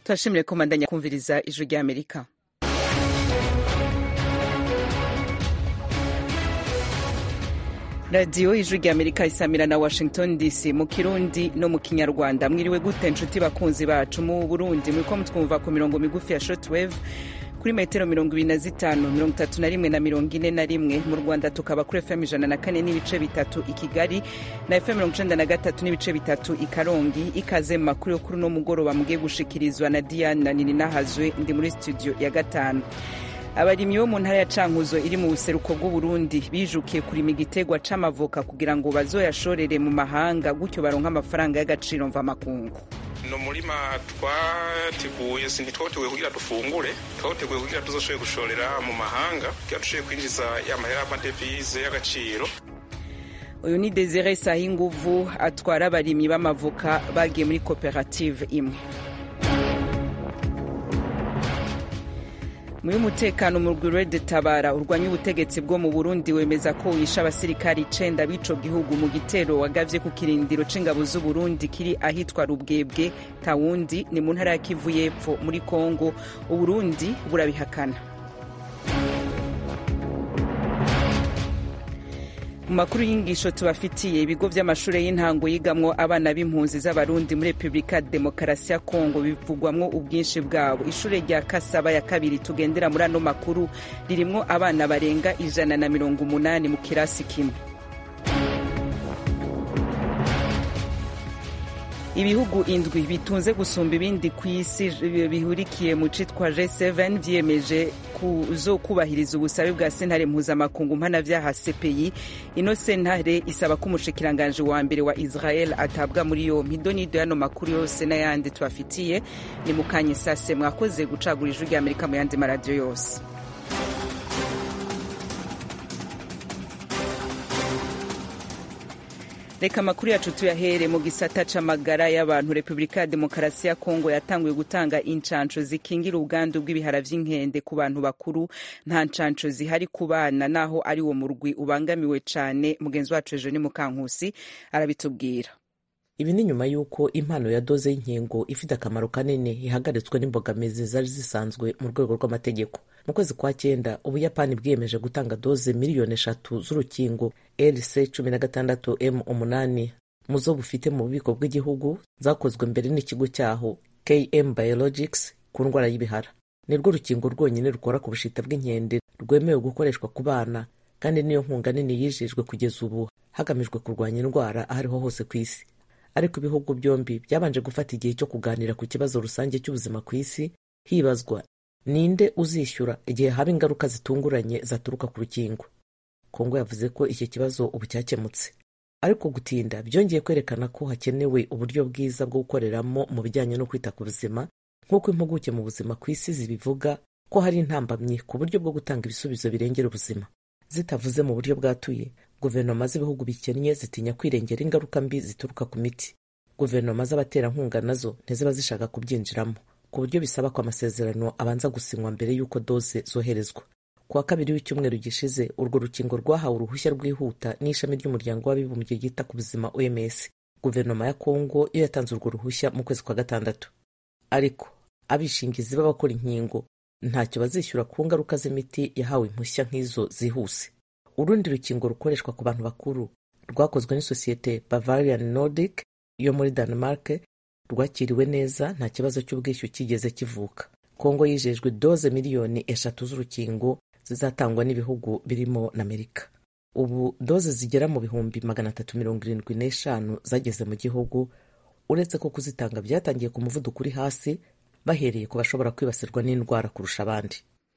turashimire ko mandanya kumviriza ijwi rya amerika radiyo ijwi rya amerika isamira na washington dc mu kirundi no mu kinyarwanda mwiriwe gute nshuti bakunzi bacu mu burundi muriko mutwumva ku mirongo migufi ya shortwave kuri metero mirongo ibiri na zitanu mirongo itatu na rimwe na mirongo ine na rimwe mu rwanda tukaba kuri fm ijana na kane n'ibice bitatu i kigali na fm mirongo icenda na gatatu n'ibice bitatu i karongi ikaze mu makuru yo kuri uno mugoroba mugiye gushikirizwa na diane na nini nahazwe ndi muri studio ya gatanu abarimyi bo mu ntara ya cankuzo iri mu buseruko bw'uburundi bijukiye kurima igitegwa c'amavoka kugira ngo bazoyashorere mu mahanga gutyo baronke amafaranga y'agaciro mvamakungu ni umurima twateguye ntitwateguye kugira dufungure twateguye kugira tuzashoboye gushorera mu mahanga kugira dushoboye kwinjiza y'amahera y'amadevize y'agaciro uyu ni desire sahinguvu atwara abarimyi b'amavoka bagiye muri koperative imwe muri umutekano mu rwego tabara urwanya ubutegetsi bwo mu burundi wemeza ko wishe abasirikari icenda b'ico gihugu mu gitero wagavye ku kirindiro c'ingabo z'uburundi kiri ahitwa rubwebwe tawundi ni mu ntara ya kivu y'epfo muri kongo uburundi burabihakana mu makuru y'ingisho tubafitiye ibigo vy'amashure y'intango yigamwo abana b'impunzi z'abarundi muri repubulika demokarasi ya kongo bivugwamwo ubwinshi bwabo ishure rya kasaba ya kabiri tugendera muri ano makuru ririmwo abana barenga ijana na mirongo umunani mu kirasi kimwe ibihugu indwi bitunze gusumba ibindi ku isi bihurikiye mu citwa G7 vyiyemeje kuzokubahiriza ubusabe bwa sentare mpuzamakungu mpanavyaha CPI ino sentare isaba ko umushikiranganje wa mbere wa Israel atabwa muri yompi donido yano makuru yose n'ayandi tubafitiye ni mukanye sase mwakoze gucagura ijwi rya Amerika mu yandi maradiyo yose reka amakuru yacu tuyahere mu gisata c'amagara y'abantu repubulika ya demokarasi ya kongo yatanguye gutanga incanco zikingira ubwandu bw'ibihara vy'inkende ku bantu bakuru nta ncanco zihari ku bana naho ari wo murwi ubangamiwe cane mugenzi wacu ejo ni mukankusi arabitubwira ibi ni nyuma y'uko impano ya doze y'inkingo ifite akamaro kanini ihagaritswe n'imbogamizi zari zisanzwe mu rwego rw'amategeko mu kwezi kwa cyenda ubuyapani bwiyemeje gutanga doze miliyoni eshatu z'urukingo rc cumi na gatandatu m umunani mu zo bufite mu bubiko bw'igihugu zakozwe mbere n'ikigo cyaho km biologics ku ndwara y'ibihara ni rwo rukingo rwonyine rukora ku bushita bw'inkende rwemewe gukoreshwa ku bana kandi niyo nkunga nini yijejwe kugeza ubu hagamijwe kurwanya indwara aho ariho hose ku isi ariko ibihugu byombi byabanje gufata igihe cyo kuganira ku kibazo rusange cy'ubuzima ku isi hibazwa ninde uzishyura igihe haba ingaruka zitunguranye zaturuka ku rukingo kongo yavuze ko iki kibazo ubu cyakemutse ariko gutinda byongeye kwerekana ko hakenewe uburyo bwiza bwo gukoreramo mu bijyanye no kwita ku buzima nk'uko impuguke mu buzima ku isi zibivuga ko hari intambamyi ku buryo bwo gutanga ibisubizo birengera ubuzima zitavuze mu buryo bwatuye guverinoma z'ibihugu bikennye zitinya kwirengera ingaruka mbi zituruka ku miti guverinoma z'abaterankunga nazo ntiziba zishaka kubyinjiramo ku buryo bisaba ko amasezerano abanza gusinywa mbere y'uko doze zoherezwa ku wa kabiri w'icyumweru gishize urwo rukingo rwahawe uruhushya rwihuta n'ishami ry'umuryango w'abibumbye ryita ku buzima oms guverinoma ya kongo yo yatanze urwo ruhushya mu kwezi kwa gatandatu ariko abishingizi b'abakora inkingo ntacyo bazishyura ku ngaruka z'imiti yahawe impushya nk'izo zihuse urundi rukingo rukoreshwa ku bantu bakuru rwakozwe n'isosiyete bavarian nordic yo muri denmark rwakiriwe neza nta kibazo cy'ubwishyu kigeze kivuka kongo yijejwe doze miliyoni eshatu z'urukingo zizatangwa n'ibihugu birimo na amerika ubu doze zigera mu bihumbi magana atatu mirongo irindwi n'eshanu zageze mu gihugu uretse ko kuzitanga byatangiye ku muvuduko uri hasi bahereye ku bashobora kwibasirwa n'indwara kurusha abandi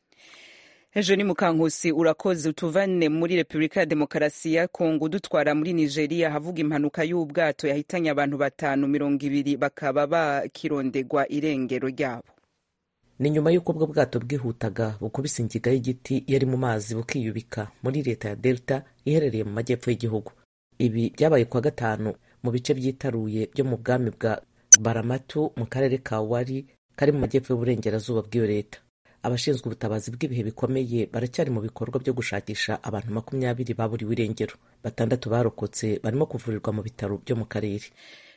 ejo ni mukankusi urakoze utuvane muri repubulika ya demokarasi ya kongo dutwara muri nigeria havuga impanuka y'ubwato yahitanye abantu batanu mirongo ibiri bakaba bakirondegwa irengero ryabo ni nyuma y'uko ubwo bwato bwihutaga bukubise ingiga y'igiti yari mu mazi bukiyubika muri leta ya delta iherereye mu majyepfo y'igihugu ibi byabaye kuwa gatanu mu bice byitaruye byo mu bwami bwa baramatu mu karere ka wari kari mu majyepfo y'uburengerazuba bw'iyo leta abashinzwe ubutabazi bw'ibihe bikomeye baracyari mu bikorwa byo gushakisha abantu makumyabiri baburiwe irengero batandatu barokotse barimo kuvurirwa mu bitaro byo mu karere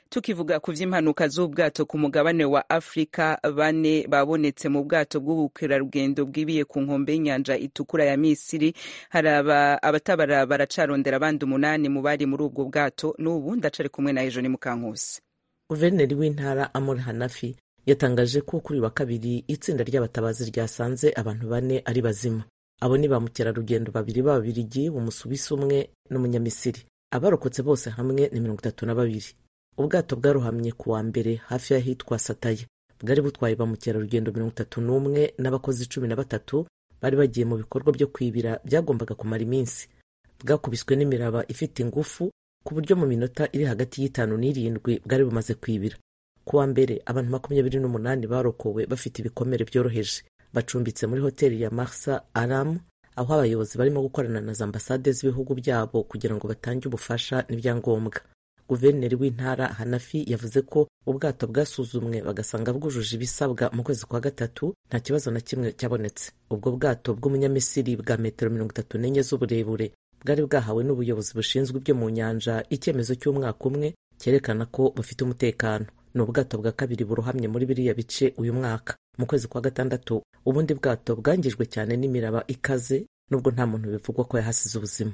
tukivuga ku vy'impanuka z'ubwato ku mugabane wa afurika bane babonetse mu bwato bw'ubukerarugendo bwibiye ku nkombe y'inyanja itukura ya misiri hari abatabara baracarondera abandi umunani mu bari muri ubwo bwato n'ubu ndacari kumwe na ejoni mukankusi guverineri w'intara amur hanafi yatangaje ko kuri wa kabiri itsinda ry'abatabazi ryasanze abantu bane ari bazima abo ni ba mukerarugendo babiri b'ababirigi umusuwisi umwe n'umunyamisiri abarokotse bose hamwe ni mirongo itatu na babiri ubwato bwarohamye ku wa mbere hafi y'ahitwa sataye bwari butwaye ba mukerarugendo mirongo itatu n'umwe n'abakozi cumi na batatu bari bagiye mu bikorwa byo kwibira byagombaga kumara iminsi bwakubiswe n'imiraba ifite ingufu ku buryo mu minota iri hagati y'itanu n'irindwi bwari bumaze kwibira ku wa mbere abantu makumyabiri n'umunani barokowe bafite ibikomere byoroheje bacumbitse muri hoteli ya marsa aram aho abayobozi barimo gukorana na za ambasade z'ibihugu byabo kugira ngo batange ubufasha n'ibyangombwa guverineri w'intara hanafi yavuze ko ubwato bwasuzumwe bagasanga bwujuje ibisabwa mu kwezi kwa gatatu nta kibazo na kimwe cyabonetse ubwo bwato bw'umunyamisiri bwa metero mirongo itatu n'enye z'uburebure bwari bwahawe n'ubuyobozi bushinzwe ibyo mu nyanja icyemezo cy'umwaka umwe cyerekana ko bufite umutekano ni ubwato bwa kabiri burohamye muri biriya bice uyu mwaka mu kwezi kwa gatandatu ubundi bwato bwangijwe cyane n'imiraba ikaze nubwo nta muntu bivugwa ko yahasize ubuzima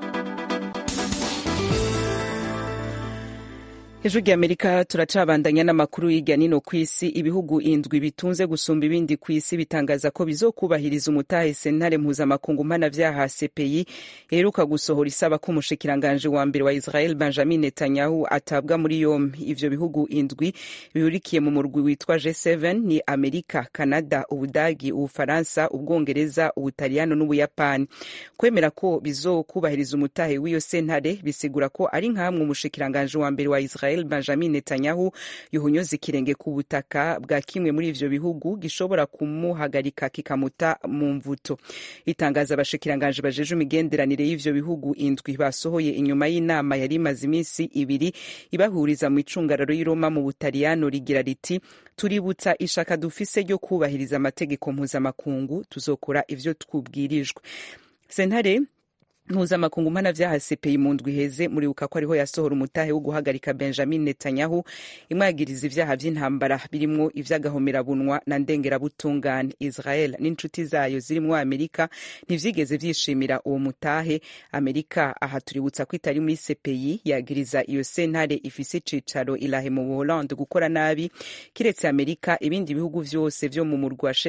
hejuru ry'amerika turacabandanya n'amakuru y'irya nino ku isi ibihugu indwi bitunze gusumba ibindi ku isi bitangaza ko bizokubahiriza umutahe sentare mpuzamakungu mpanavyaha cpi iheruka gusohora isaba ko umushikiranganje wa mbere wa israel benjamin netanyahu atabwa muri yombi ivyo bihugu indwi bihurikiye mu murwi witwa g7 ni amerika canada ubudagi ubufaransa ubwongereza ubutaliyano n'ubuyapani kwemera ko bizokubahiriza umutahe w'iyo sentare bisigura ko ari nkamwe umushikiranganje wa mbere wa israel Israel Benjamin Netanyahu yuhunyoza ikirenge ku butaka bwa kimwe muri ivyo bihugu gishobora kumuhagarika kikamuta mu mvuto itangaza abashikiranganje bajeje imigenderanire y'ivyo bihugu indwi basohoye inyuma y'inama yari imaze iminsi ibiri ibahuriza mu icungararo y'i Roma mu Butaliyano rigira riti tuributsa ishaka dufise ryo kubahiriza amategeko mpuzamakungu tuzokora ivyo twubwirijwe sentare mpuzamakungu mpanavyaha cpi mu ndwi iheze muribuka ko ariho yasohora umutahe wo guhagarika benjamin netanyahu imwagiriza ivyaha vy'intambara birimwo ivy'agahomerabunwa na ndengerabutungane israel n'inshuti zayo zirimwo amerika ntivyigeze vyishimira uwo mutahe amerika aha tuributsa ko itari muri cpi yagiriza iyo sentare ifise icicaro ilahe mu buholande gukora nabi kiretse amerika ibindi bihugu vyose vyo mu murwi wa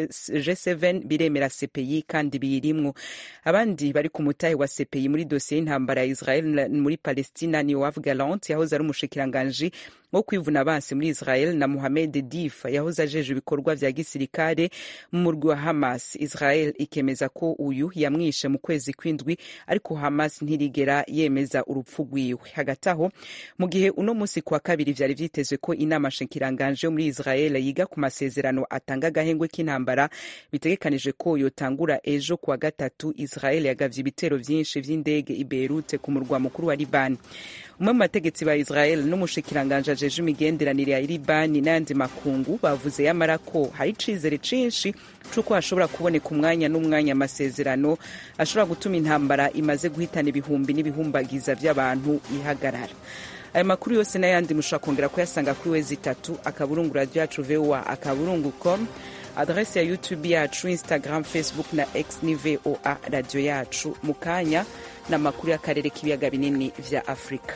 g7 biremera cpi kandi biyirimwo abandi bari ku mutahe wa cpi CPI muri dosiye y'intambara ya Israel muri Palestina ni Yoav Gallant yahoze ari umushikiranganji wo kwivuna abansi muri Israel na Mohamed Dif yahoze ajeje ibikorwa vya gisirikare mu murwi wa Hamas. Israel ikemeza ko uyu yamwishe mu kwezi kw'indwi ariko Hamas ntirigera yemeza urupfu rwiwe. Hagati aho mu gihe uno musi kwa kabiri vyari vyitezwe ko inama nshikiranganje yo muri Israel yiga ku masezerano atanga agahengwe k'intambara bitegekanije ko yotangura ejo kuwa gatatu Israel yagavye ibitero vyinshi vy'indege i Beirut ku murwa mukuru wa Liban. umwe mu bategetsi ba Israel n'umushikiranganje ajeje imigenderanire ya Libani n'ayandi makungu bavuze yamara ko hari icizere cinshi c'uko hashobora kuboneka umwanya n'umwanya amasezerano ashobora gutuma intambara imaze guhitana ibihumbi n'ibihumbagiza vy'abantu ihagarara aya makuru yose n'ayandi mushobora kongera kuyasanga kuri wezi itatu akaburungu radio yacu voa akaburungu com adrese ya youtube yacu instagram facebook na x ni voa radio yacu mu kanya n'amakuru y'akarere k'ibiyaga binini vya afurika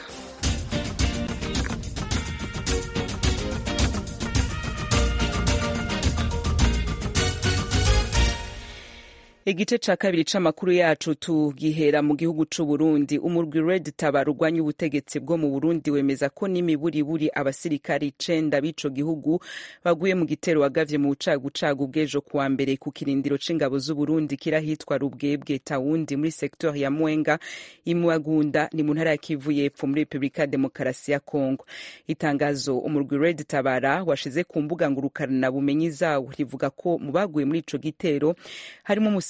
igice ca kabiri c'amakuru yacu tugihera mu gihugu c'uburundi umurwi red tabara urwanya ubutegetsi bwo mu burundi wemeza ko n'imiburiburi abasirikari icenda b'ico gihugu baguye mu gitero wagavye mu bucagucagu bw'ejo kuwa mbere ku kirindiro c'ingabo z'uburundi kirahitwa rubwebwe tawundi muri sektor ya mwenga imwagunda ni mu ntara ya kivu y'epfo muri repubulika ya demokarasi ya kongo itangazo umurwi red tabara washize ku mbuga ngurukana bumenyi zawo rivuga ko mu baguye muri ico gitero harimo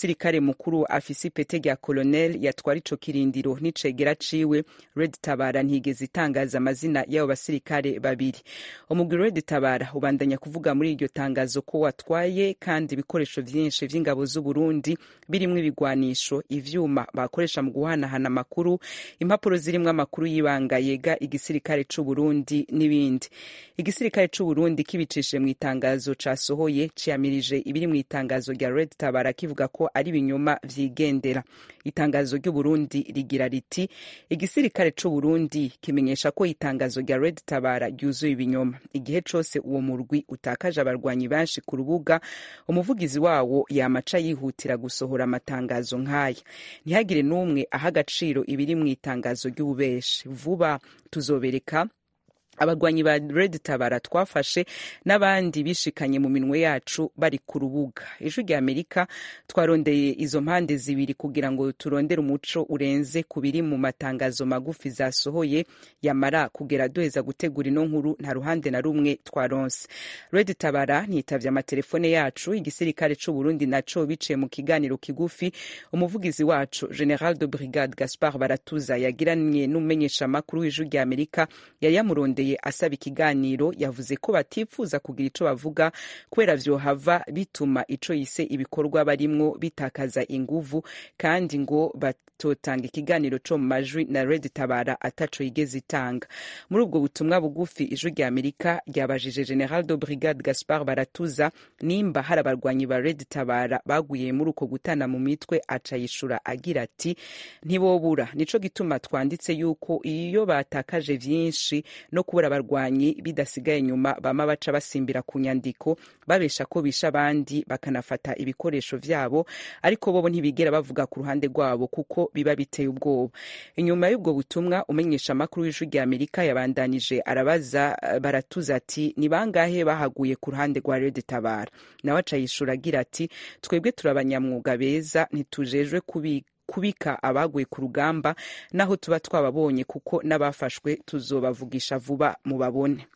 umusirikare mukuru afise ipete rya colonel yatwara ico kirindiro n'icegera ciwe red tabara ntigeze itangaza amazina y'abo basirikare babiri umugwi red tabara ubandanya kuvuga muri iryo tangazo ko watwaye kandi ibikoresho vyinshi vy'ingabo z'uburundi birimwo ibigwanisho ivyuma bakoresha mu guhanahana amakuru impapuro zirimwo amakuru y'ibanga yega igisirikare c'uburundi n'ibindi igisirikare c'uburundi kibicishije mu itangazo casohoye ciyamirije ibiri mu itangazo rya red tabara kivuga ko ari ibinyoma vyigendera itangazo ry'uburundi rigira riti igisirikare c'uburundi kimenyesha ko itangazo rya red tabara ryuzuye ibinyoma igihe cose uwo murwi utakaje abarwanyi benshi ku rubuga umuvugizi wawo yamaca yihutira gusohora amatangazo nk'aya ntihagire n'umwe aha agaciro ibiri mu itangazo ry'ububeshi vuba tuzobereka abarwanyi ba red tabara twafashe n'abandi bishikanye mu minwe yacu bari ku rubuga ijwi rya amerika twarondeye izo mpande zibiri kugira ngo turondere umuco urenze ku biri mu matangazo magufi zasohoye yamara kugera duheza gutegura ino nkuru nta ruhande na rumwe twaronse red tabara ntitavye amatelefone yacu igisirikare c'uburundi naco biciye mu kiganiro kigufi umuvugizi wacu general de brigade gaspard baratuza yagiranye n'umumenyesha makuru w'ijwi rya amerika yari yamurondeye asaba ikiganiro yavuze ko batifuza kugira ico bavuga kubera vyohava bituma ico yise ibikorwa barimwo bitakaza inguvu kandi ngo batotanga ikiganiro co mu majwi na red tabara ataco yigeze itanga muri ubwo butumwa bugufi ijwi rya amerika ryabajije general de brigade gaspard baratuza nimba hari abarwanyi ba red tabara baguye muri uko gutana mu mitwe aca yishura agira ati ntibobura nico gituma twanditse yuko iyo batakaje vyinshi no kubura abarwanyi bidasigaye inyuma bama baca basimbira ku nyandiko babesha ko bisha abandi bakanafata ibikoresho vyabo ariko bobo ntibigera bavuga ku ruhande rwabo kuko biba biteye ubwoba inyuma y'ubwo butumwa umenyesha amakuru w'ijwi rya amerika yabandanije arabaza baratuza ati ni bangahe bahaguye ku ruhande rwa red tabara nawe aca yishura agira ati twebwe turi abanyamwuga beza ntitujejwe kubika kubika abaguye ku rugamba naho tuba twababonye kuko n'abafashwe tuzobavugisha vuba mubabone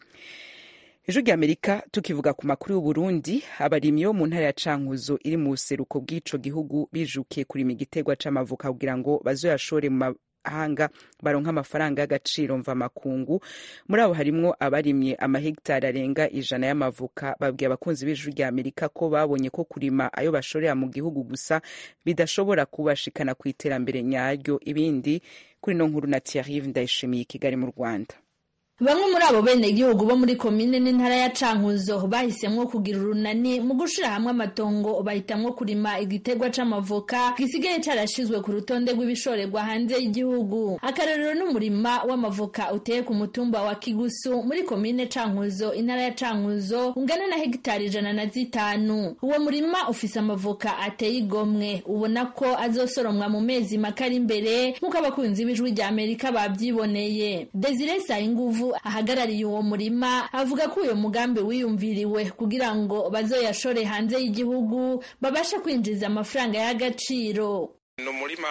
ijwi rya amerika tukivuga ku makuru y'uburundi abarimyi bo mu ntara ya cankuzo iri mu buseruko bw'ico gihugu bijukiye kurima igiterwa c'amavuka kugira ngo bazoyashore mu mahanga baronka amafaranga y'agaciro mva makungu muri abo harimwo abarimye amahegitari arenga ijana y'amavuka babwiye abakunzi b'ijwi rya amerika ko babonye ko kurima ayo bashorera mu gihugu gusa bidashobora kubashikana ku iterambere nyaryo ibindi kuri no nkuru na Thierry ndayishimiye i kigali mu rwanda bamwe muri abo benegihugu bo muri komine n'intara ya cankuzo bahisemwo kugira urunani mu gushira hamwe amatongo bahitamwo kurima igiterwa c'amavoka gisigaye carashizwe ku rutonde rw'ibishorerwa hanze y'igihugu akarorero n'umurima w'amavoka uteye ku mutumba wa kigusu muri komine cankuzo intara ya cankuzo ungana na hegitari ijana na zitanu uwo murima ufise amavoka ateye igomwe ubona ko azosoromwa mu mezi make ari imbere nk'uko abakunzi b'ijwi rya amerika bavyiboneye desire sayinguvu ahagarariye uwo murima avuga ko uyo mugambi wiyumviriwe kugira ngo bazoyashore hanze y'igihugu babashe kwinjiza amafaranga y'agaciro ni umurima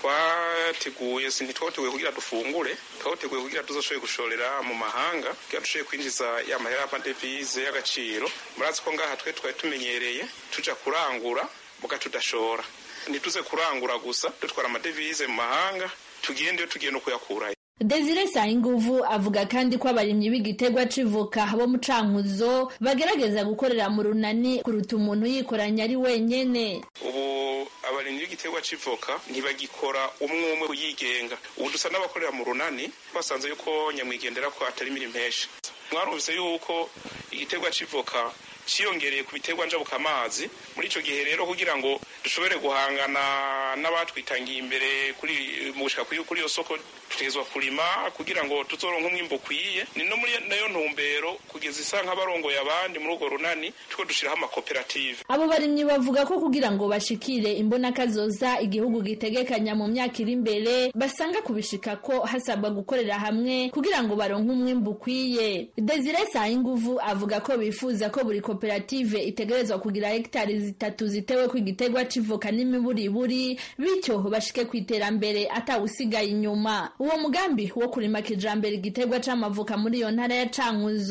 twateguye ntitwateguye kugira dufungure twateguye kugira tuzashoboye gushorera mu mahanga kugira dushoboye kwinjiza ya mahera y'amadevize y'agaciro murazi ko ngaha twe twari tumenyereye tuja kurangura muga tudashora ntituze kurangura gusa dutwara amadevize mu mahanga tugende iyo tugiye no kuyakurayo Desire Sayinguvu avuga kandi ko abarimyi b'igiterwa c'ivoka bo mu cankuzo bagerageza gukorera mu runani kuruta umuntu yikoranya ari wenyene ubu abarimyi b'igiterwa c'ivoka ntibagikora umwe umwe yigenga ubu dusa n'abakorera mu runani basanze yuko nyamwigendera ko atari imirimo impesha mwarumvise yuko igiterwa c'ivoka ciyongereye ku biterwa njabuka amazi muri ico gihe rero kugira ngo dushobore guhangana n'abatwitangiye imbere kuri mu gushika kuri iyo soko tutegezwa kurima kugira ngo tuzoronke umwimbo ukwiye ni no muri nayo ntumbero kugeza isa nk'abarongoye abandi muri urwo runani tuko dushiraho amakoperative abo barimyi bavuga ko kugira ngo bashikire imbona kazoza igihugu gitegekanya mu myaka iri imbere basanga kubishika ko hasabwa gukorera hamwe kugira ngo baronke umwimbo ukwiye Desire Sayinguvu avuga ko bifuza ko buri koperative itegerezwa kugira hegitari zitatu zitewe ku igiterwa c'ivoka n'imiburiburi bityo bashike ku iterambere atawusigaye inyuma uwo mugambi wo kurima kijambere igiterwa c'amavoka muri iyo ntara ya cankuzo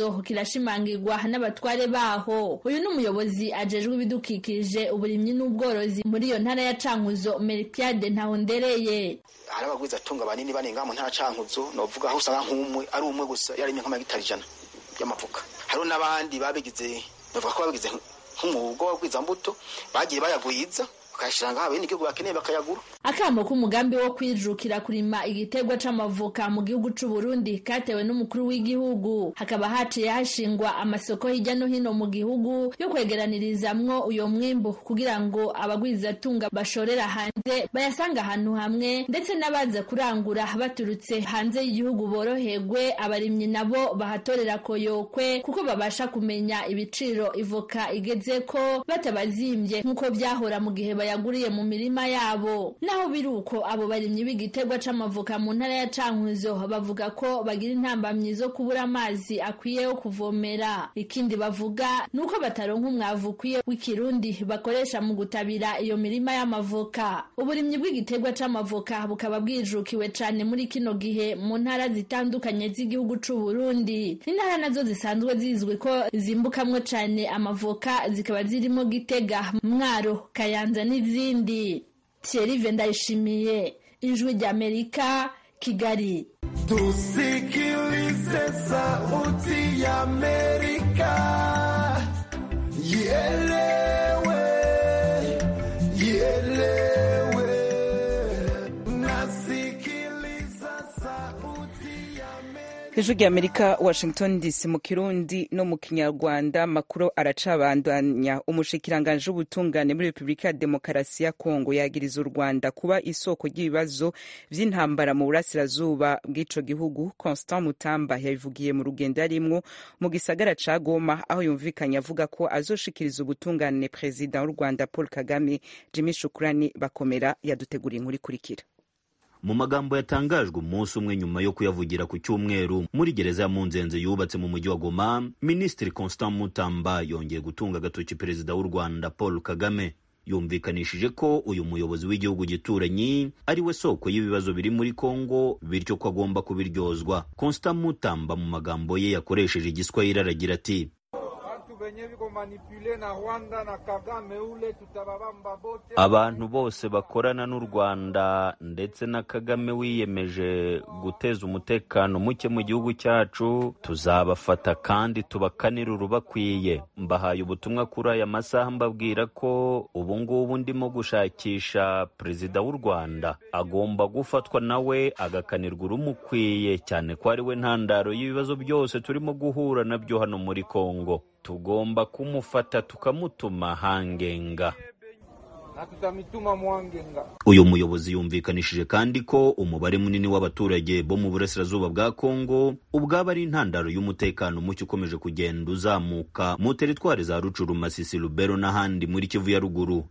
birashimangirwa n'abatware baho uyu ni umuyobozi ajejwe ibidukikije uburimyi n'ubworozi muri iyo ntara ya cankuzo meripiade ntahondereye hari abagwiza atunga banini banenga mu ntara cankuzo novuga aho usanga nk'umwe ari umwe gusa yarimye nk'amagitari ijana y'amavoka hariho n'abandi babigize bavuga ko babigize nk'umwuga w'abagwizambuto bagiye bayagwiza bakayashyira ngaho abenegihugu bakeneye bakayagura akamo k'umugambi wo kwijukira kurima igiterwa c'amavoka mu gihugu c'u Burundi katewe n'umukuru w'igihugu hakaba haciye hashingwa amasoko hirya no hino mu gihugu yo kwegeranirizamwo uyo mwimbu kugira ngo abagwizatunga bashorera hanze bayasanga ahantu hamwe ndetse n'abaza kurangura baturutse hanze y'igihugu boroherwe abarimyi nabo bahatorera koyokwe kuko babasha kumenya ibiciro ivoka igeze ko batabazimbye nk'uko vyahora mu gihe bayaguriye mu mirima yabo naho biri uko abo barimyi b'igiterwa c'amavoka mu ntara ya cankuzo bavuga ko bagira intambamyi zo kubura amazi akwiye yo kuvomera ikindi bavuga ni uko bataronka umwavu ukwiye w'ikirundi bakoresha mu gutabira iyo mirima y'amavoka uburimyi bw'igiterwa c'amavoka bukaba bwijukiwe cane muri kino gihe mu ntara zitandukanye z'igihugu c'u Burundi intara nazo zisanzwe zizwi ko zimbukamwo cane amavoka zikaba zirimo Gitega Mwaro Kayanza n'izindi Thierry Vendayishimiye ijwi ry'Amerika Kigali tusikilize sauti ya Amerika ielewe ielewe nasikiliza sauti ya Amerika ijwi ry'amerika washington dc mu kirundi no mu kinyarwanda makuru aracabandanya umushikiranganji w'ubutungane muri repubulika ya demokarasi ya kongo yagiriza u rwanda kuba isoko ry'ibibazo vy'intambara mu burasirazuba bw'ico gihugu constant mutamba yabivugiye mu rugendo yarimwo mu gisagara ca goma aho yumvikanye avuga ko azoshikiriza ubutungane perezida w'u rwanda paul kagame jimmy shukurani bakomera yaduteguriye inkuru ikurikira mu magambo yatangajwe umunsi umwe nyuma yo kuyavugira ku cyumweru muri gereza ya munzenze yubatse mu mujyi wa goma minisitiri constant mutamba yongeye gutunga agatoki perezida w'u rwanda paul kagame yumvikanishije ko uyu muyobozi w'igihugu gituranyi ari we soko y'ibibazo biri muri kongo bityo ko agomba kubiryozwa constant mutamba mu magambo ye yakoresheje igiswahili aragira ati abantu bose bakorana n'u rwanda ndetse na kagame wiyemeje guteza umutekano muke mu gihugu cyacu tuzabafata kandi tubakanire urubakwiye mbahaye ubutumwa kuri aya masaha mbabwira ko ubu ngubu ndimo gushakisha perezida w'u rwanda agomba gufatwa nawe agakanirwa urumukwiye cyane ko ari we ntandaro y'ibibazo byose turimo guhura nabyo hano muri kongo tugomba kumufata tukamutuma hangenga uyu muyobozi yumvikanishije kandi ko umubare munini w'abaturage bo mu burasirazuba bwa kongo ubwaba ari intandaro y'umutekano muke ukomeje kugenda uzamuka mu teritwari za rucuru masisi lubero n'ahandi muri kivu ya ruguru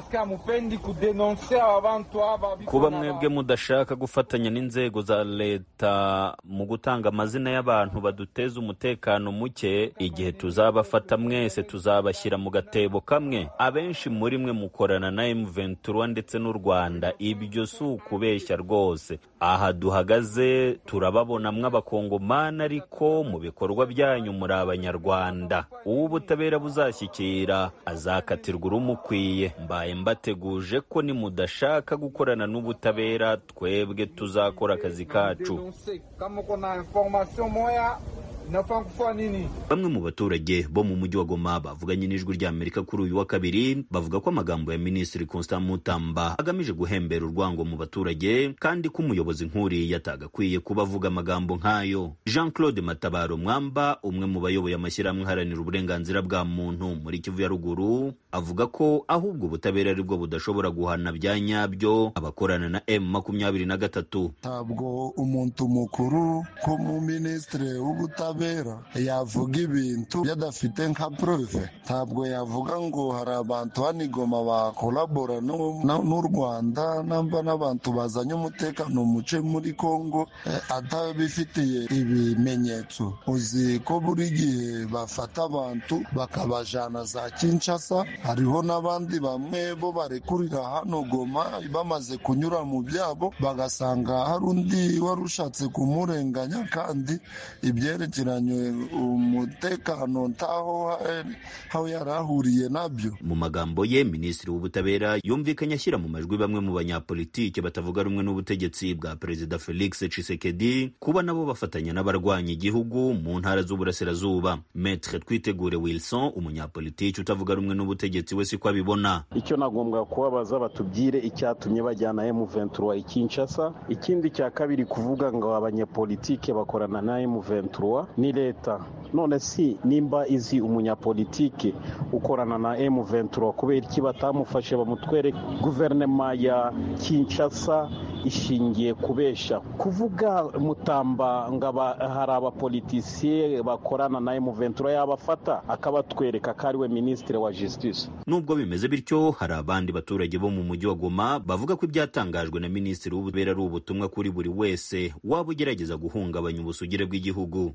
kuba mwebwe mudashaka gufatanya n'inzego za leta mu gutanga amazina y'abantu baduteza umutekano muke igihe tuzabafata mwese tuzabashyira mu gatebo kamwe abenshi muri mwe mukorana na M23 ndetse n'u Rwanda ibyo si ukubeshya rwose aha duhagaze turababonamwo abakongomani ariko mu bikorwa byanyu muri abanyarwanda uwo ubutabera buzashyikira azakatirwa urumukwiye mbaye mbateguje ko nimudashaka gukorana n'ubutabera twebwe tuzakora akazi kacu bamwe mu baturage bo mu mujyi wa goma bavuganye n'ijwi ry'amerika kuri uyu wa kabiri bavuga ko amagambo ya minisitiri constant mutamba agamije guhembera urwango mu baturage kandi ko umuyobozi nk'uriya atagakwiye kuba avuga amagambo nk'ayo jean claude matabaro mwamba umwe mu bayoboye amashyirahamwe aharanira uburenganzira bwa muntu muri kivu ya ruguru avuga ko ahubwo ubutabera ari bwo budashobora guhana bya nyabyo abakorana na m makumyabiri na gatatu ntabwo umuntu mukuru ko mu minisitiri w'ubutabera yavuga ibintu yadafite nka prove ntabwo yavuga ngo hari abantu hano igoma bakorabora n'u rwanda namba n'abantu bazanye umutekano muce muri congo atabifitiye ibimenyetso uzi ko buri gihe bafata abantu bakabajana za kinshasa hariho n'abandi bamwe bo barekurira hano goma bamaze kunyura mu byabo bagasanga hari undi wari ushatse kumurenganya kandi ibyerekeye yakurikiranye umutekano ntaho aho yari ahuriye nabyo mu magambo ye minisitiri w'ubutabera yumvikanye ashyira mu majwi bamwe mu banyapolitike batavuga rumwe n'ubutegetsi bwa perezida felix tshisekedi kuba nabo bafatanya n'abarwanya igihugu mu ntara z'uburasirazuba metre twitegure wilson umunyapolitiki utavuga rumwe n'ubutegetsi we siko abibona icyo nagombwa kubabaza batubwire icyatumye bajyana M23 i Kinshasa ikindi cya kabiri kuvuga ngo abanyepolitike bakorana na M23 ni leta none si nimba izi umunyapolitike ukorana na M23 kubera iki batamufashe bamutwere guverinoma ya Kinshasa ishingiye kubesha kuvuga mutamba ngo hari abapolitisiye bakorana na M23 yabafata akabatwereka ko ari we minisitiri wa justice nubwo bimeze bityo hari abandi baturage bo mu mujyi wa Goma bavuga ko ibyatangajwe na minisitiri w'ubutabera ari ubutumwa kuri buri wese waba ugerageza guhungabanya ubusugire bw'igihugu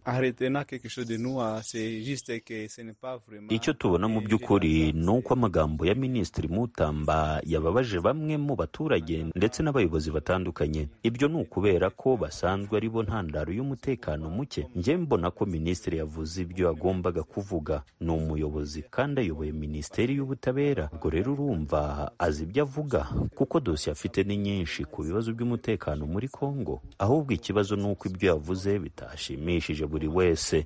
icyo tubona mu by'ukuri ni uko amagambo ya minisitiri mutamba yababaje bamwe mu baturage ndetse n'abayobozi batandukanye ibyo ni ukubera ko basanzwe ari bo ntandaro y'umutekano muke njye mbona ko minisitiri yavuze ibyo yagombaga kuvuga ni umuyobozi kandi ayoboye minisiteri y'ubutabera ubwo rero urumva azi ibyo avuga kuko dosiye afite ni nyinshi ku bibazo by'umutekano muri kongo ahubwo ikibazo ni uko ibyo yavuze bitashimishije buri wese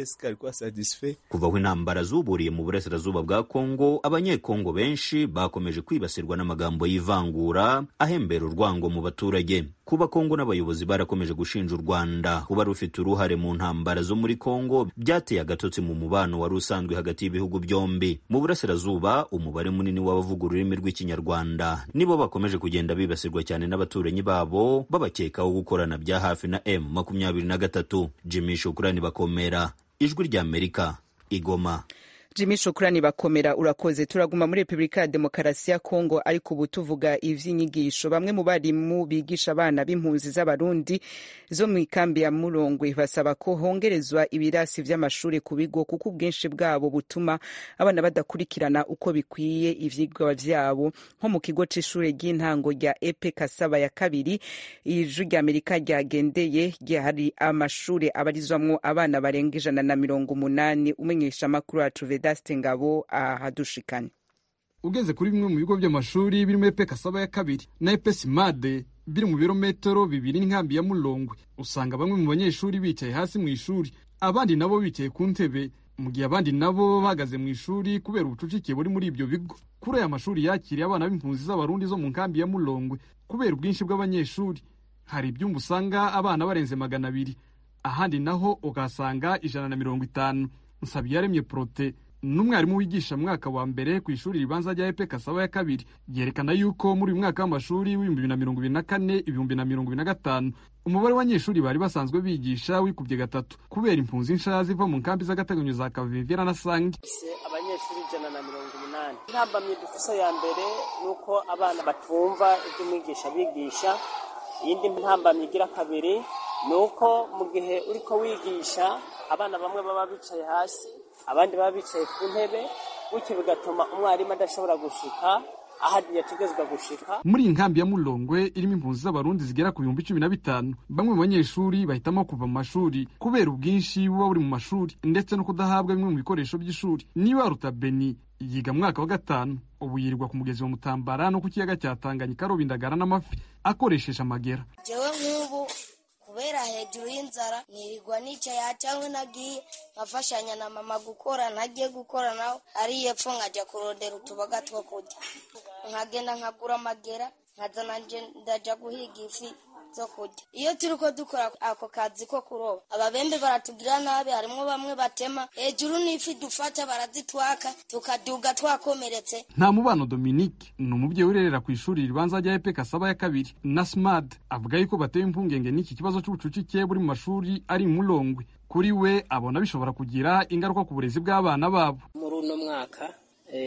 kuva aho intambara zuburiye mu burasirazuba bwa kongo abanyekongo benshi bakomeje kwibasirwa n'amagambo y'ivangura ahembera urwango mu baturage kuba kongo n'abayobozi barakomeje gushinja u rwanda kuba rufite uruhare mu ntambara zo muri kongo byateye agatotsi mu mubano wari usanzwe hagati y'ibihugu byombi mu burasirazuba umubare munini w'abavuga ururimi rw'ikinyarwanda nibo bakomeje kugenda bibasirwa cyane n'abaturanyi babo babakekaho gukorana bya hafi na m makumyabiri na gatatu jimmy shukurani bakomera ijwi ry'amerika igoma jimmy shukurani bakomera urakoze turaguma muri repubulika ya demokarasi ya kongo ariko ubu tuvuga ivy'inyigisho bamwe mu barimu bigisha abana b'impunzi z'abarundi zo mu ikambi ya murongwe basaba ko hongerezwa ibirasi vy'amashuri ku bigo kuko ubwinshi bwabo butuma abana badakurikirana uko bikwiye ivyigwa vyabo nko mu kigo c'ishure ry'intango rya epe kasaba ya kabiri ijwi rya amerika ryagendeye hari amashure abarizwamwo abana barenga ijana na mirongo umunani umenyesha amakuru yacu vedaste ngabo ahadushikane ugeze kuri bimwe mu bigo by'amashuri birimo epe kasaba ya kabiri na epe simade biri mu birometero bibiri n'inkambi ya mulongwe usanga bamwe mu banyeshuri bicaye hasi mu ishuri abandi nabo bicaye ku ntebe mu gihe abandi nabo bahagaze mu ishuri kubera ubucucike buri muri ibyo bigo kuri aya mashuri yakiriye abana b'impunzi z'abarundi zo mu nkambi ya mulongwe kubera ubwinshi bw'abanyeshuri hari ibyumba usanga abana barenze magana abiri ahandi naho ukahasanga ijana na mirongo itanu nsabiyaremye porote n'umwarimu wigisha mwaka wa mbere ku ishuri ribanza rya epe kasaba ya kabiri yerekana yuko muri uyu mwaka w'amashuri w'ibihumbi bibiri na mirongo ibiri na kane ibihumbi na mirongo ibiri na gatanu umubare w'abanyeshuri bari basanzwe bigisha wikubye gatatu kubera impunzi nsha ziva mu nkambi z'agateganyo za kavivira na sange abanyeshuri ijana na mirongo umunani intambamyi dufise ya mbere ni uko abana batumva ibyo umwigisha bigisha iyindi ntambamyi igira kabiri ni uko mu gihe uriko wigisha abana bamwe baba bicaye hasi abandi baba bicaye ku ntebe bityo bigatuma umwarimu adashobora gushika aho yategezwa gushika muri iyi nkambi ya mulongwe irimo impunzi z'abarundi zigera ku bihumbi cumi na bitanu bamwe mu banyeshuri bahitamo kuva mu mashuri kubera ubwinshi buba buri mu mashuri ndetse no kudahabwa bimwe mu bikoresho by'ishuri niba ruta beni yiga mu mwaka wa gatanu ubu yirirwa ku mugezi wa mutambara no ku kiyaga cya tanganyika aroba indagara n'amafi akoresheje amagera jewe nk'ubu kubera hejuru y'inzara nirirwa nicaye cyangwa nagiye nkafashanya na mama gukora ntagiye gukora nawe ari epfo nkajya kurondera utuboga two kurya nkagenda nkagura amagera nkazana ndajya guhiga ifi zo kurya iyo turi ko dukora ako kazi ko kuroba ababembe baratubwira nabi harimo bamwe batema hejuru n'ifi dufata barazitwaka tukaduga twakomeretse nta mubano dominique ni umubyeyi urerera ku ishuri ribanza rya epe kasaba ya kabiri na smad avuga yuko batewe impungenge n'iki kibazo cy'ubucucike buri mu mashuri ari mulongwe kuri we abona bishobora kugira ingaruka ku burezi bw'abana babo muri uno mwaka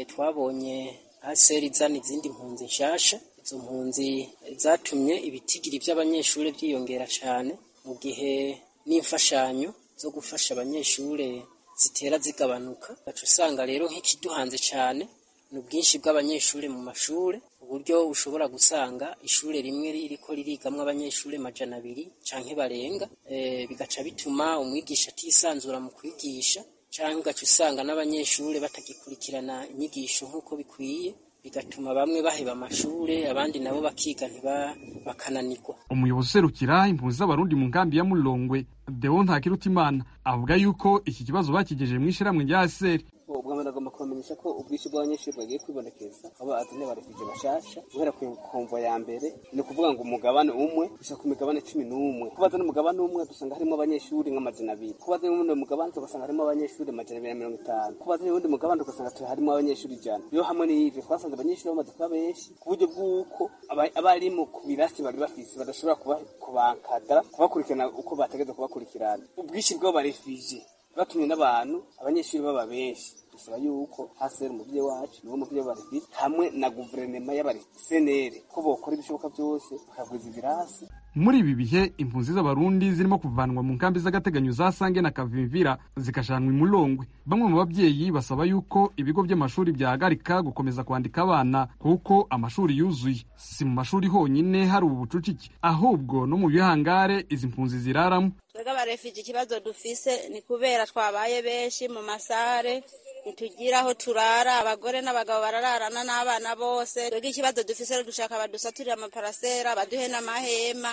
twabonye aseri izana izindi mpunzi nshasha izo mpunzi zatumye ibitigiri by'abanyeshuri byiyongera cyane mu gihe n'imfashanyo zo gufasha abanyeshuri zitera zigabanuka gaca usanga rero nk'ikiduhanze cyane ni ubwinshi bw'abanyeshuri mu mashuri uburyo ushobora gusanga ishuri rimwe ririko ririgamwo abanyeshuri majana abiri canke barenga e, bigaca bituma umwigisha atisanzura mu kwigisha canke ugaca usanga n'abanyeshuri batagikurikirana inyigisho nk'uko bikwiye bigatuma bamwe baheba amashure abandi nabo bakiga ntiba bakananirwa umuyobozi userukira impunzi z'abarundi mu nkambi ya mulongwe deo ntakirutimana avuga yuko iki kibazo bakigejeje mu ishirahamwe rya aseri ubwa mbere agomba kubamenyesha ko ubwinshi bw'abanyeshuri bagiye kwibonekeza aho bazanye abarefugye bashasha guhera ku komvo ya mbere ni ukuvuga ngo umugabane umwe gushika ku migabane cumi n'umwe ko bazana umugabane umwe dusanga harimo abanyeshuri nk'amajana abiri ko bazanye uwundi mugabane tugasanga harimo abanyeshuri amajana abiri na mirongo itanu ko bazanye uwundi mugabane tugasanga harimo abanyeshuri ijana rero hamwe n'ivyo twasanze abanyeshuri bamaze kuba benshi ku buryo bw'uko abarimu ku birasi bari bafise badashobora kubankadara kubakurikirana uko bategeza kubakurikirana ubwinshi bw'abarefugye batumye n'abantu abanyeshuri baba benshi dusaba yuko hasera umuvyeyi wacu niwo muvyeyi w'abarefugye hamwe na guverinema y'abasenere ko bokora ibishoboka byose bakagwiza ibirasi muri ibi bihe impunzi z'abarundi zirimo kuvanwa mu nkambi z'agateganyo za sange na kavimvira zikashanwa imulongwe bamwe mu babyeyi basaba yuko ibigo by'amashuri byahagarika gukomeza kwandika abana kuko amashuri yuzuye si mu mashuri honyine hari ubu bucucike ahubwo no mu bihangare izi mpunzi ziraramo twebwe abarefugye ikibazo dufise ni kubera twabaye benshi mu masare ntitugira aho turara abagore n'abagabo barararana n'abana bose twebwe ikibazo dufise rero dushaka badusaturire amaparasera baduhe n'amahema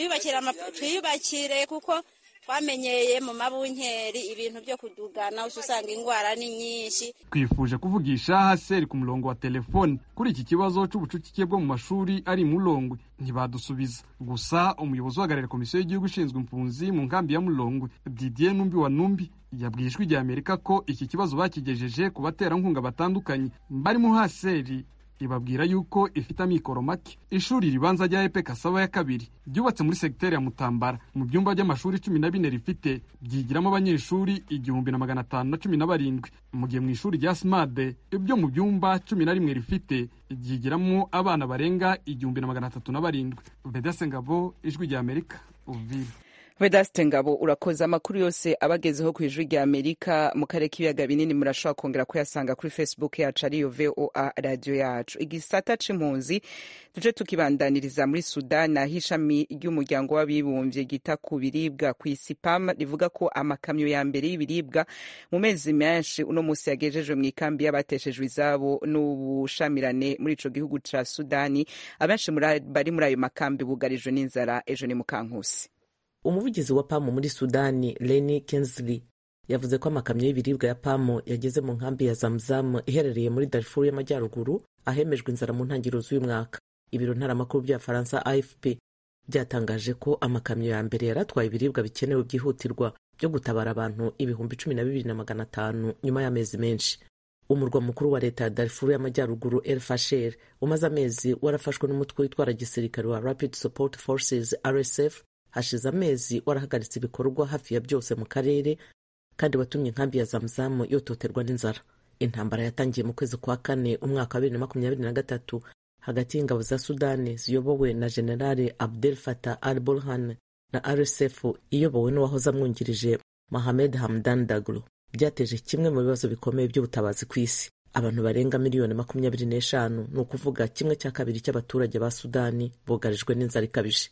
twiyubakire kuko twamenyeye mu mabunkeri ibintu byo kudugana usanga indwara ni nyinshi twifuje kuvugisha haseri ku murongo wa telefoni kuri iki kibazo c'ubucucike bwo mu mashuri ari mulongwe ntibadusubiza gusa umuyobozi uhagarariye komisiyo y'igihugu ishinzwe impunzi mu nkambi ya mulongwe didier numbi wa numbi yabwiye ijwi rya amerika ko iki kibazo bakigejeje ku baterankunga batandukanye barimo haseri ibabwira yuko ifite amikoro make ishuri ribanza rya epe kasaba ya kabiri ryubatse muri segiteri ya mutambara mu byumba by'amashuri cumi na bine rifite byigiramo abanyeshuri igihumbi na magana atanu na cumi na barindwi mu gihe mu ishuri rya simade ibyo mu byumba cumi na rimwe rifite ryigiramo abana barenga igihumbi na magana atatu na barindwi vedase ngabo ijwi rya amerika uvira vedaste ngabo urakoze amakuru yose abagezeho ku ijwi rya amerika mu karere k'ibiyaga binini murashobora kongera kuyasanga kuri facebook yacu ariyo voa radiyo yacu igisata c'impunzi tuje tukibandaniriza muri sudan aho ishami ry'umuryango w'abibumbye gita ku biribwa ku isi pam rivuga ko amakamyo ya mbere y'ibiribwa mu mezi menshi uno munsi yagejejwe mu ikambi y'abateshejwe izabo n'ubushamirane muri ico gihugu ca sudani abenshi bari muri ayo makambi bugarijwe n'inzara ejo ni mukankusi umuvugizi wa pamu muri sudani leni kensley yavuze ko amakamyo y'ibiribwa ya pamu yageze mu nkambi ya zamzamu iherereye muri darfur y'amajyaruguru ahemejwe inzara mu ntangiriro z'uyu mwaka ibiro ntaramakuru bya faransa afp byatangaje ko amakamyo ya mbere yari atwaye ibiribwa bikenewe byihutirwa byo gutabara abantu ibihumbi cumi na bibiri na magana atanu nyuma y'amezi menshi umurwa mukuru wa leta ya darfur y'amajyaruguru el fasher umaze amezi warafashwe n'umutwe witwara gisirikare wa rapid support forces rsf hashize amezi warahagaritse ibikorwa hafi ya byose mu karere kandi watumye inkambi ya zamzamu yototerwa n'inzara intambara yatangiye mu kwezi kwa kane umwaka wa bibiri na makumyabiri na gatatu hagati y'ingabo za sudani ziyobowe na generale abdel fatah al burhan na rsf iyobowe n'uwahoze amwungirije mohamed hamdan daglo byateje kimwe mu bibazo bikomeye by'ubutabazi ku isi abantu barenga miliyoni makumyabiri n'eshanu ni ukuvuga kimwe cya kabiri cy'abaturage ba sudani bugarijwe n'inzara ikabije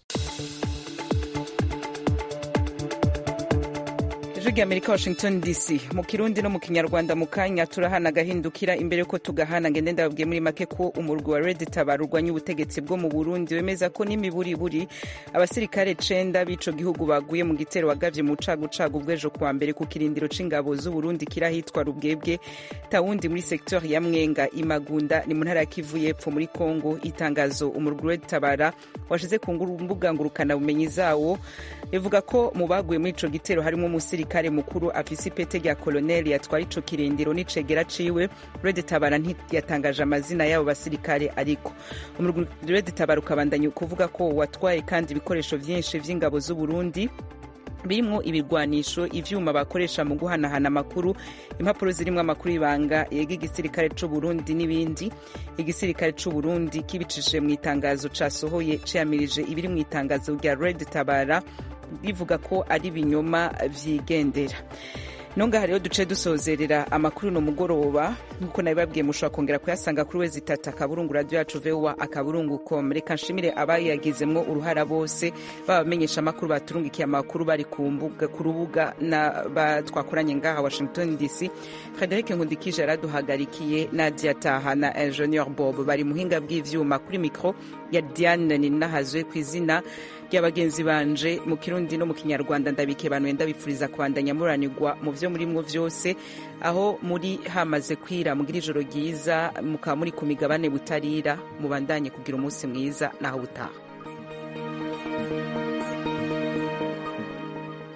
ijwi rya amerika washington dc mu kirundi no mu kinyarwanda mu kanya turahana agahindukira imbere ko tugahana ngende ndababwiye muri make ko umurwi wa red tabara urwanya ubutegetsi bwo mu burundi wemeza ko n'imiburiburi abasirikare cenda b'ico gihugu baguye mu gitero wagavye mu cagucagu bw'ejo kuwa mbere ku kirindiro c'ingabo z'uburundi kiri ahitwa rubwebwe tawundi muri sektor ya mwenga imagunda ni mu ntara ya kivu y'epfo muri congo itangazo umurwi red tabara washize ku mbuga ngurukanabumenyi zawo rivuga ko mu baguye muri ico gitero harimo umusirikare mukuru afise ipete rya koloneli yatwara ico kirindiro n'icegera ciwe red tabara ntiyatangaje amazina y'abo basirikare ariko umurwi red tabara ukabandanya kuvuga ko watwaye kandi ibikoresho vyinshi vy'ingabo z'uburundi birimwo ibirwanisho ivyuma bakoresha mu guhanahana amakuru impapuro zirimwo amakuru y'ibanga yega igisirikare c'uburundi n'ibindi igisirikare c'uburundi kibicishije mu itangazo casohoye ciyamirije ibiri mu itangazo rya red tabara rivuga ko ari ibinyoma vyigendera nonga hariho duce dusozerera amakuru no mugoroba nkuko nabibabwiye mushobora kongera kuyasanga kuri wezi itatu akaburungu radio yacu voa akaburungu com reka nshimire abayagizemwo uruhara bose baba bamenyesha amakuru baturungikiye amakuru bari ku mbuga ku rubuga na ba- twakoranye ngaha washington dc frederic nkundikije yaraduhagarikiye nadia taha na ingenieur bob bari muhinga bw'ivyuma kuri mikro ya diane ninahazwe ku izina ry'abagenzi banje mu kirundi no mu kinyarwanda ndabike bantu ndabifuriza kubandanya muranirwa mu vyo murimwo vyose aho muri hamaze kwira mugira ijoro ryiza mukaba muri ku migabane butarira mubandanye kugira umunsi mwiza naho butaha